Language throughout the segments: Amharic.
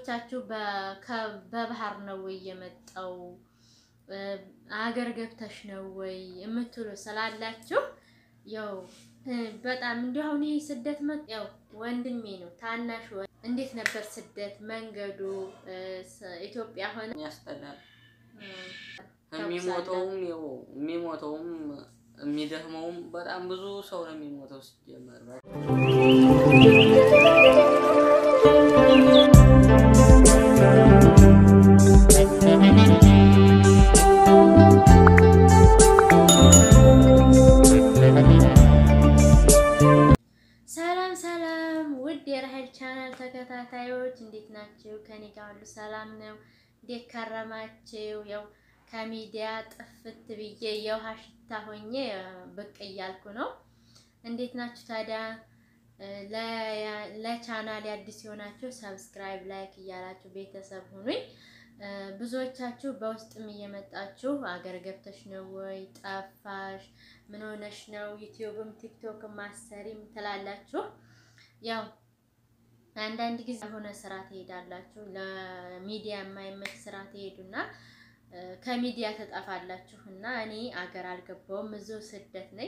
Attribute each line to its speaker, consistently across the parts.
Speaker 1: ብዙዎቻችሁ በባህር ነው ወይ የመጣው አገር ገብተሽ ነው ወይ የምትሉ ስላላችሁ ያው በጣም እንዲሁ አሁን ይሄ ስደት መጥ ያው ወንድሜ ነው ታናሽ ወ እንዴት ነበር ስደት መንገዱ? ኢትዮጵያ ሆነ
Speaker 2: ያስጠላል። የሚሞተውም ያው የሚሞተውም የሚደክመውም በጣም ብዙ ሰው ነው የሚሞተው ሲጀመር
Speaker 1: ሰላም ሰላም ውድ የራሄል ቻናል ተከታታዮች እንዴት ናችሁ? ከኔ ጋር ሁሉ ሰላም ነው። እንዴት ከረማችሁ? ያው ከሚዲያ ጥፍት ብዬ የውሃ ሽታ ሆኜ ብቅ እያልኩ ነው። እንዴት ናችሁ ታዲያ? ለቻናል አዲስ የሆናችሁ ሰብስክራይብ፣ ላይክ እያላችሁ ቤተሰብ ሁኑኝ። ብዙዎቻችሁ በውስጥም እየመጣችሁ አገር ገብተሽ ነው ወይ ጠፋሽ፣ ምን ሆነሽ ነው ዩቲዩብም ቲክቶክም ማሰሪም ትላላችሁ። ያው አንዳንድ ጊዜ የሆነ ስራ ትሄዳላችሁ፣ ለሚዲያ የማይመች ስራ ትሄዱና ከሚዲያ ተጠፋላችሁ እና እኔ አገር አልገባውም እዚሁ ስደት ነኝ።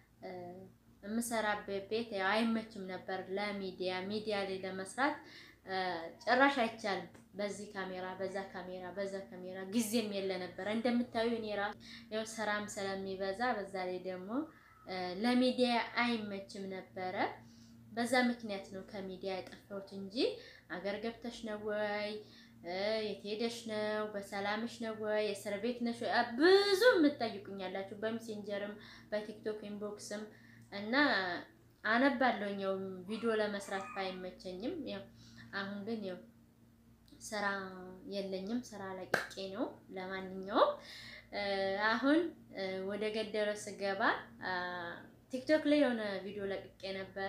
Speaker 1: የምሰራበት ቤት ያው አይመችም ነበር ለሚዲያ ሚዲያ ላይ ለመስራት ጭራሽ አይቻልም። በዚህ ካሜራ በዛ ካሜራ በዛ ካሜራ ጊዜም የለ ነበረ። እንደምታዩ እኔ ራሱ ያው ስራም ስለሚበዛ በዛ ላይ ደግሞ ለሚዲያ አይመችም ነበረ። በዛ ምክንያት ነው ከሚዲያ የጠፋሁት እንጂ አገር ገብተሽ ነው ወይ የት ሄደሽ ነው በሰላምሽ ነው ወይ እስር ቤት ነሽ ወይ ብዙ የምትጠይቁኛላችሁ በሜሴንጀርም በቲክቶክ ኢንቦክስም እና አነባለሁኝ ያው ቪዲዮ ለመስራት ባይመቸኝም ያው አሁን ግን ያው ስራ የለኝም፣ ስራ ለቅቄ ነው። ለማንኛውም አሁን ወደ ገደለው ስገባ ቲክቶክ ላይ የሆነ ቪዲዮ ለቅቄ ነበረ።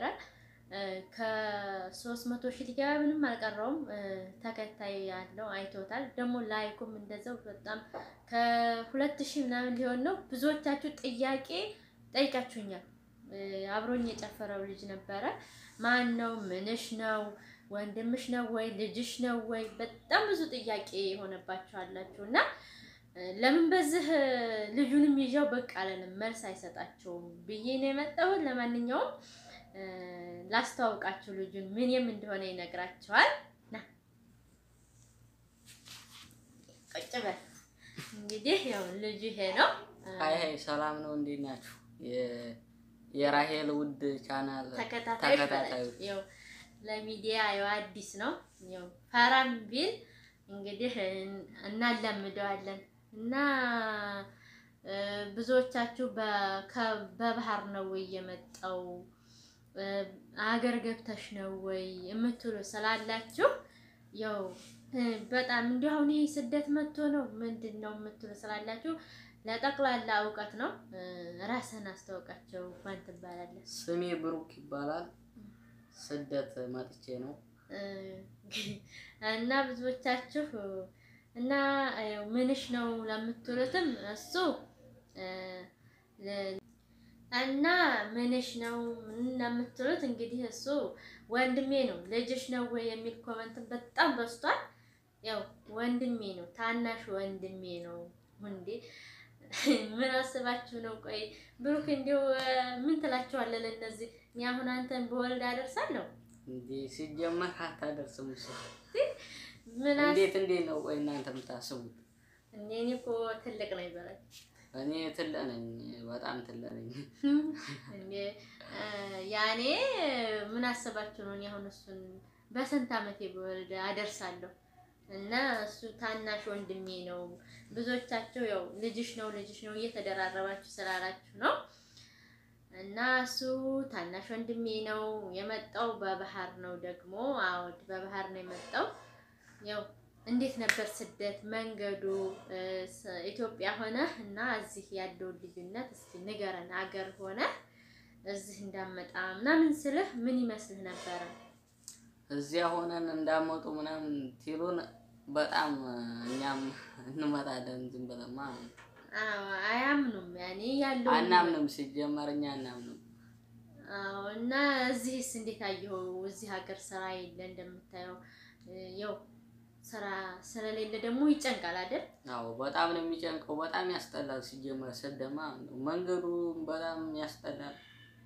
Speaker 1: ከሶስት መቶ ሺህ ሊገባ ምንም አልቀረውም። ተከታይ ያለው አይቶታል። ደግሞ ላይኩም እንደዛው በጣም ከሁለት ሺህ ምናምን ሊሆን ነው። ብዙዎቻችሁ ጥያቄ ጠይቃችሁኛል። አብሮኝ የጨፈረው ልጅ ነበረ። ማን ነው? ምንሽ ነው? ወንድምሽ ነው ወይ ልጅሽ ነው ወይ? በጣም ብዙ ጥያቄ የሆነባችኋላችሁ እና ለምን በዚህ ልጁንም ይዣው በቃ አለንም መልስ አይሰጣቸውም ብዬ ነው የመጣሁት። ለማንኛውም ላስተዋውቃችሁ ልጁን ምንም እንደሆነ ይነግራቸዋል። ና ቁጭ በል እንግዲህ ያው ልጁ ይሄ ነው።
Speaker 2: ሀይ ሀይ፣ ሰላም ነው፣ እንዴት ናችሁ? የራሄል ውድ ቻናል
Speaker 1: ተከታታዮች
Speaker 2: ተከታታዮች
Speaker 1: ያው ለሚዲያ ያው አዲስ ነው። ያው ፈራም ቢል እንግዲህ እናለምደዋለን እና ብዙዎቻችሁ በባህር ነው ወይ የመጣው አገር ገብተሽ ነው ወይ የምትሉ ስላላችሁ ያው በጣም እንዲሁ አሁን ይሄ ስደት መጥቶ ነው ምንድን ነው የምትሉ ስላላችሁ ለጠቅላላ እውቀት ነው። ራስህን አስተዋውቃቸው። ማን ትባላለህ?
Speaker 2: ስሜ ብሩክ ይባላል። ስደት መጥቼ ነው
Speaker 1: እና ብዙዎቻችሁ እና ምንሽ ነው ለምትሉትም እሱ እና ምንሽ ነው ምን ለምትሉት እንግዲህ እሱ ወንድሜ ነው። ልጅሽ ነው ወይ የሚል ኮመንት በጣም በዝቷል። ያው ወንድሜ ነው፣ ታናሽ ወንድሜ ነው። እንዴ ምን አስባችሁ ነው? ቆይ ብሩክ እንዲሁ ምን ትላችኋለህ ለእነዚህ? እኔ አሁን አንተን በወልድ አደርሳለሁ
Speaker 2: እንዴ? ሲጀመር አታደርስም። እሱ
Speaker 1: ምን
Speaker 2: እንዴት እንዴት ነው? ቆይ እናንተ የምታስቡት?
Speaker 1: እኔ እኮ ትልቅ ነው ይበላል።
Speaker 2: እኔ ትልቅ ነኝ፣ በጣም ትልቅ ነኝ።
Speaker 1: እንዴ ያኔ ምን አስባችሁ ነው? እኔ አሁን እሱን በስንት ዓመቴ በወልድ አደርሳለሁ እና እሱ ታናሽ ወንድሜ ነው። ብዙዎቻችሁ ያው ልጅሽ ነው ልጅሽ ነው እየተደራረባችሁ ስላላችሁ ነው። እና እሱ ታናሽ ወንድሜ ነው። የመጣው በባህር ነው ደግሞ አዎድ በባህር ነው የመጣው። ያው እንዴት ነበር ስደት መንገዱ? ኢትዮጵያ ሆነ እና እዚህ ያለውን ልዩነት እስኪ ንገረን። አገር ሆነ እዚህ እንዳመጣ ምናምን ስልህ ምን ይመስልህ ነበረ?
Speaker 2: እዚያ ሆነን እንዳመጡ ምናምን ሲሉን በጣም እኛም እንመጣለን ዝም ብለን ማለት ነው።
Speaker 1: አዎ አያምኑም። ያኔ ያለው
Speaker 2: አናምንም፣ ሲጀመር እኛ አናምንም።
Speaker 1: አዎ እና እዚህስ እንዴት አየኸው? እዚህ ሀገር ስራ የለ እንደምታየው ያው ስራ ስለሌለ ደግሞ ይጨንቃል አይደል?
Speaker 2: አዎ በጣም ነው የሚጨንቀው። በጣም ያስጠላል። ሲጀመር ስደማ መንገዱ በጣም ያስጠላል።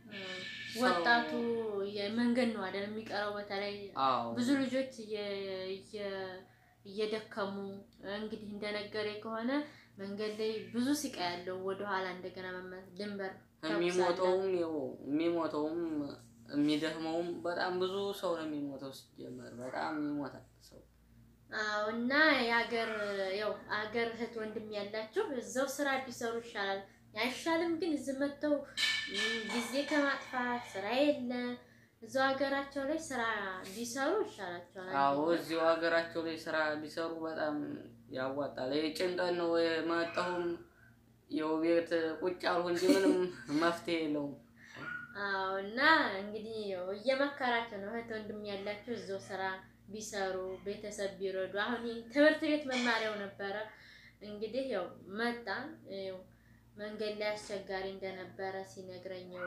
Speaker 1: ወጣቱ የመንገድ ነው አይደል የሚቀረው። በተለይ
Speaker 2: አዎ
Speaker 1: ብዙ ልጆች እየ- እየ- እየደከሙ እንግዲህ እንደነገሬ ከሆነ መንገድ ላይ ብዙ ሲቃ ያለው ወደኋላ እንደገና መመ- ድንበር ተኩስ አለ።
Speaker 2: የሚሞተውም ይኸው የሚሞተውም የሚደክመውም በጣም ብዙ ሰው ነው የሚሞተው። ሲጀመር በጣም ይሞታል ሰው።
Speaker 1: አዎ እና የሀገር ያው ሀገር እህት ወንድም ያላችሁ እዛው ስራ ቢሰሩ ይሻላል። አይሻልም? ግን እዚህ መጥተው ም፣ ጊዜ ከማጥፋት ስራ የለ እዛው ሀገራቸው ላይ ስራ ቢሰሩ ይሻላቸዋል።
Speaker 2: አዎ እዚሁ ሀገራቸው ላይ ስራ ቢሰሩ በጣም ያዋጣል። ይሄ ጭንቀት ነው የመጣሁም ይኸው ቤት ቁጭ አልሁ እንጂ ምንም መፍትሄ የለውም።
Speaker 1: አዎ እና እንግዲህ ያው እየመከራቸው ነው እህት ወንድም ያላችሁ እዛው ስራ ቢሰሩ ቤተሰብ ቢረዱ። አሁን ይህ ትምህርት ቤት መማሪያው ነበረ እንግዲህ ያው መጣ ያው መንገድ ላይ አስቸጋሪ እንደነበረ ሲነግረኘው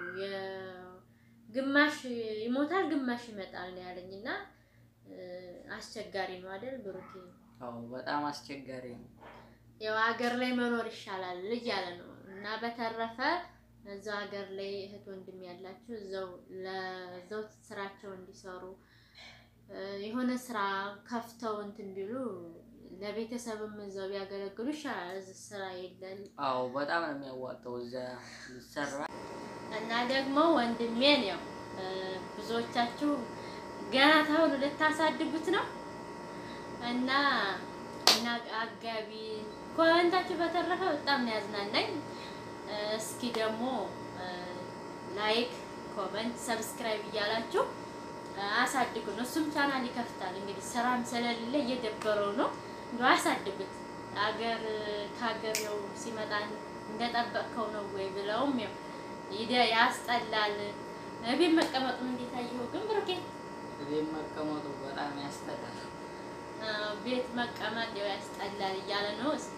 Speaker 1: ግማሽ ይሞታል ግማሽ ይመጣል ነው ያለኝ እና እ፣ አስቸጋሪ ነው አይደል ብሩኬ?
Speaker 2: አዎ በጣም አስቸጋሪ ነው።
Speaker 1: ያው ሀገር ላይ መኖር ይሻላል እያለ ነው እና በተረፈ እዛው ሀገር ላይ እህት ወንድም ያላችሁ እዛው ለዛው ስራቸው እንዲሰሩ እ፣ የሆነ ስራ ከፍተው እንትን ቢሉ ለቤተሰብም እዛው ቢያገለግሉ ይሻላል። እዚህ ስራ የለን
Speaker 2: አዎ በጣም ነው የሚያዋጣው እዚያ ይሰራ።
Speaker 1: እና ደግሞ ወንድሜን ያው እ፣ ብዙዎቻችሁ ገና ተውሉ ልታሳድጉት ነው እና እና አጋቢ ኮመንታችሁ በተረፈ በጣም ነው ያዝናናኝ። እ፣ እስኪ ደግሞ እ፣ ላይክ፣ ኮመንት፣ ሰብስክራይብ እያላችሁ እ፣ አሳድጉን። እሱም ቻናል ይከፍታል እንግዲህ ስራም ስለሌለ እየደበረው ነው። እንደው አሳድጉት። አገር ከሀገር ያው ሲመጣ እንደጠበቅከው ነው ወይ ብለውም ያው ይደ ያስጠላል። እቤት መቀመጡን እንዴት አየኸው ግን ብሩኬ?
Speaker 2: ቤት መቀመጡ በጣም ያስጠላል።
Speaker 1: አዎ፣ ቤት መቀመጥ ያው ያስጠላል እያለ ነው። እስኪ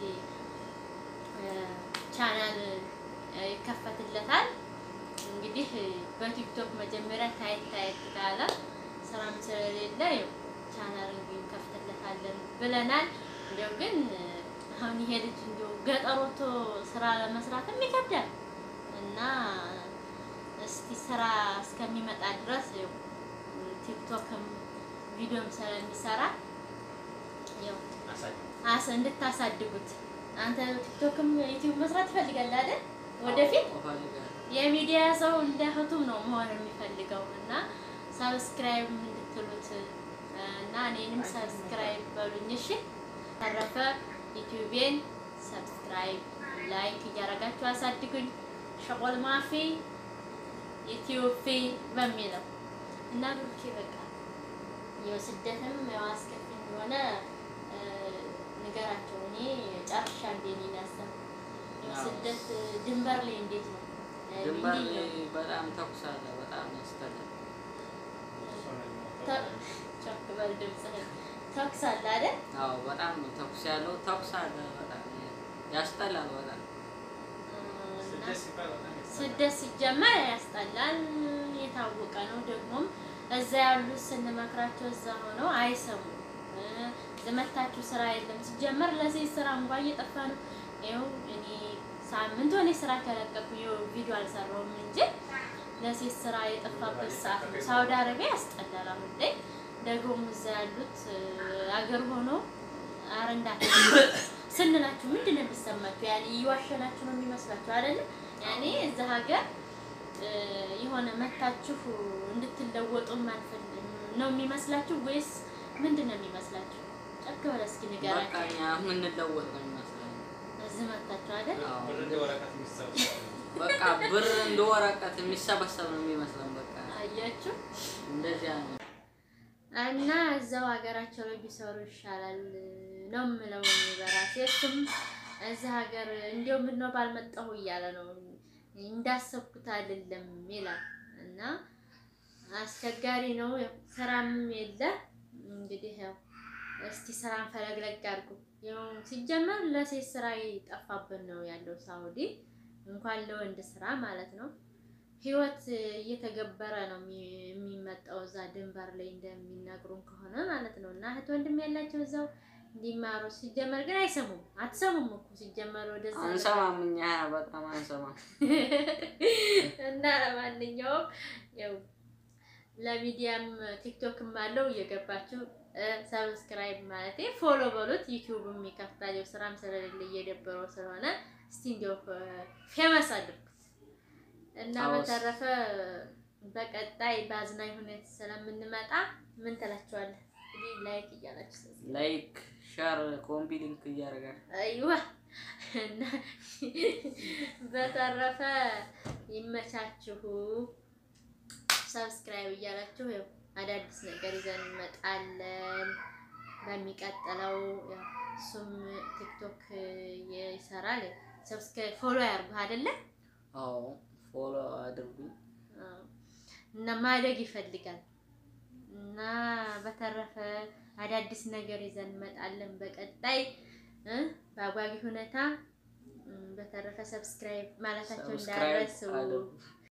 Speaker 1: እ፣ ቻናል እ፣ ይከፈትለታል እንግዲህ እ፣ በቲክቶክ መጀመሪያ ታየት ታየት ካለ ስራም ስለሌለ ያው ቻናል እንግዲህ እንከፍትለታለን ብለናል። እንዲያው ግን እ፣ አሁን ይሄ ልጅ እንዲያው ገጠር ወጥቶ ስራ ለመስራትም ይከብዳል እና እስቲ ስራ እስከሚመጣ ድረስ ያው ቲክቶክም ቪዲዮም ስለሚሰራ ያው አስ እንድታሳድጉት አንተ ቲክቶክም ዩቲዩብ መስራት ትፈልጋለህ አይደል? ወደፊት
Speaker 2: አዎ እፈልጋለሁ።
Speaker 1: የሚዲያ ሰው እንደ እህቱም ነው መሆን የሚፈልገው እና ሰብስክራይብ እንድትሉት እና እኔንም ሰብስክራይብ በሉኝ እሺ። ተረፈ ዩቲዩቤን ሰብስክራይብ ላይክ እያደረጋችሁ አሳድጉኝ። ሸቆል ማፊ ዩቲዩብ ፊ በሚለው እና ብሩኬ በቃ ያው ስደትም ያው አስከፊ እንደሆነ እ፣ ንገራቸው። እኔ ጨርሻ እንዴ ነው ያሰብኩት። ያው
Speaker 2: አዎ።
Speaker 1: ስደት ድንበር ላይ እንዴት ነው እ፣
Speaker 2: ድንበር
Speaker 1: እንዲህ
Speaker 2: ላይ
Speaker 1: ነው።
Speaker 2: በጣም ተኩስ አለ። በጣም ያስጠላል።
Speaker 1: ተ- ጮክ በል ድምፅህን። ተኩስ አለ አይደል?
Speaker 2: አዎ በጣም ነው ተኩስ ያለው ተኩስ አለ። በጣም ያስጠላል። በጣም
Speaker 1: እና ስደት ሲጀመር ያስጠላል፣ የታወቀ ነው። ደግሞም እዛ ያሉት ስንመክራቸው እዛ ሆነው አይሰሙም። እ፣ ዘመታችሁ ስራ የለም ሲጀመር ለሴት ስራ እንኳን እየጠፋ ነው። ይኸው እኔ ሳምንት ሆነ ስራ ከለቀኩ ይኸው ቪዲዮ አልሰራሁም እንጂ ለሴት ስራ የጠፋበት ሰዓት ነው። ሳውዲ አረቢያ ያስጠላል። አሁን ላይ ደግሞም እዛ ያሉት እ፣ አገር ሆኖ አረ እንዳትሄዱ ስንላችሁ ምንድን ነው የሚሰማችሁ? ያኔ እየዋሸናችሁ ነው የሚመስላችሁ አይደለ? ያኔ እዛ ሀገር እ፣ የሆነ መታችሁ እንድትለወጡ ማንፈልግ ነው የሚመስላችሁ ወይስ ምንድን ነው የሚመስላችሁ? ጨክ ብለህ እስኪ
Speaker 2: በቃ
Speaker 1: ንገራችሁ።
Speaker 2: እኛ የምንለወጥ ነው የሚመስለን።
Speaker 1: እዚህ መታችሁ አይደል?
Speaker 2: አዎ በቃ ብር እንደ ወረቀት የሚሰበሰብ ነው የሚመስለን። በቃ
Speaker 1: አያችሁ
Speaker 2: እንደዚያ ነው።
Speaker 1: እና እዛው ሀገራቸው ላይ ቢሰሩ ይሻላል ነው የምለው እኔ በራሴ። እሱም እዚህ ሀገር እንዲያው ምነው ባልመጣሁ እያለ ነው እንዳሰብኩት አይደለም ይላል። እና አስቸጋሪ ነው። ያው ስራም የለ እንግዲህ ያው እስቲ ስራን ፈለግለግ አድርጉ። ያው ሲጀመር ለሴት ስራ የጠፋብን ነው ያለው ሳውዲ፣ እንኳን ለወንድ ስራ ማለት ነው። ህይወት እየተገበረ ነው የሚ- የሚመጣው እዛ ድንበር ላይ እንደሚነግሩን ከሆነ ማለት ነው። እና እህት ወንድም ያላቸው እዛው እንዲማሩ ሲጀመር ግን አይሰሙም። አትሰሙም እኮ ሲጀመር ወደዛ
Speaker 2: አንሰማም፣ እኛ በጣም አንሰማም።
Speaker 1: እና ለማንኛውም ያው ለሚዲያም ቲክቶክም አለው እየገባችሁ ሰብስክራይብ ማለት ፎሎ በሉት። ዩቲዩብም ይከፍታል። ያው ስራም ስለሌለ እየደበረው ስለሆነ እስቲ እንዲያው ፌመስ አድርጉት እና
Speaker 2: አዎስ።
Speaker 1: በተረፈ በቀጣይ በአዝናኝ ሁኔታ ስለምንመጣ ምን ትላችኋለህ? እንግዲህ ላይክ እያላችሁ ሰብስክራይብ
Speaker 2: ላይክ፣ ሸር፣ ኮምቢ ሊንክ እያደረጋል
Speaker 1: አይዋ እና በተረፈ ይመቻችሁ። ሰብስክራይብ እያላችሁ ያው አዳዲስ ነገር ይዘን እንመጣለን። በሚቀጥለው ያው እሱም ቲክቶክ ይሰራል። ሰብስክራይብ ፎሎ ያርጉህ አይደለ?
Speaker 2: አዎ ፎሎ አድርጉኝ።
Speaker 1: አዎ። እና ማደግ ይፈልጋል እና በተረፈ አዳዲስ ነገር ይዘን እንመጣለን በቀጣይ እ በአጓጊ ሁኔታ እም፣ በተረፈ ሰብስክራይብ ማለታቸው
Speaker 2: ሰብስክራይብ
Speaker 1: እንዳረሱ
Speaker 2: አድርጉ።